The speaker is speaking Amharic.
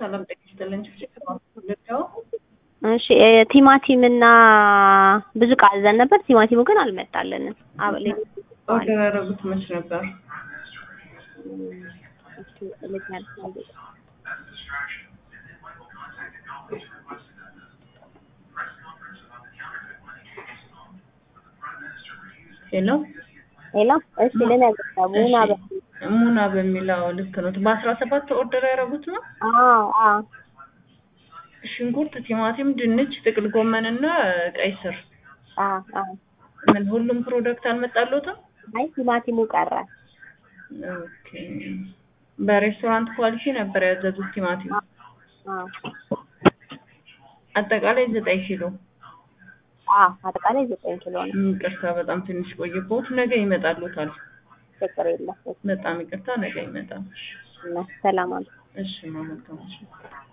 ሰላም ጤና ይስጥልኝ። ልደው እሺ ቲማቲም እና ብዙ ዕቃ አዘን ነበር። ቲማቲሙ ግን አልመጣልንም። አብሌ ኦርደር ያደረጉት መች ነበር? ሄሎ ሄሎ፣ እሺ ልነግርህ ነው። ሙና በ ሙና በሚለው ልክ ነው። በአስራ ሰባት ኦርደር ያደረጉት ነው። አዎ አዎ ሽንኩርት፣ ቲማቲም፣ ድንች፣ ጥቅል ጎመን እና ቀይ ስር። አዎ አዎ። ምን ሁሉም ፕሮዳክት አልመጣልዎትም? አይ ቲማቲሙ ቀረ። ኦኬ። በሬስቶራንት ኳሊቲ ነበር ያዘዙት ቲማቲም። አዎ አጠቃላይ ዘጠኝ ኪሎ። አዎ አጠቃላይ ዘጠኝ ኪሎ ነው። ይቅርታ በጣም ትንሽ ቆየቦት። ነገ ይመጣልዎታል። ችግር የለም። በጣም ይቅርታ፣ ነገ ይመጣል። እና ሰላም አሉ። እሺ ማመልከም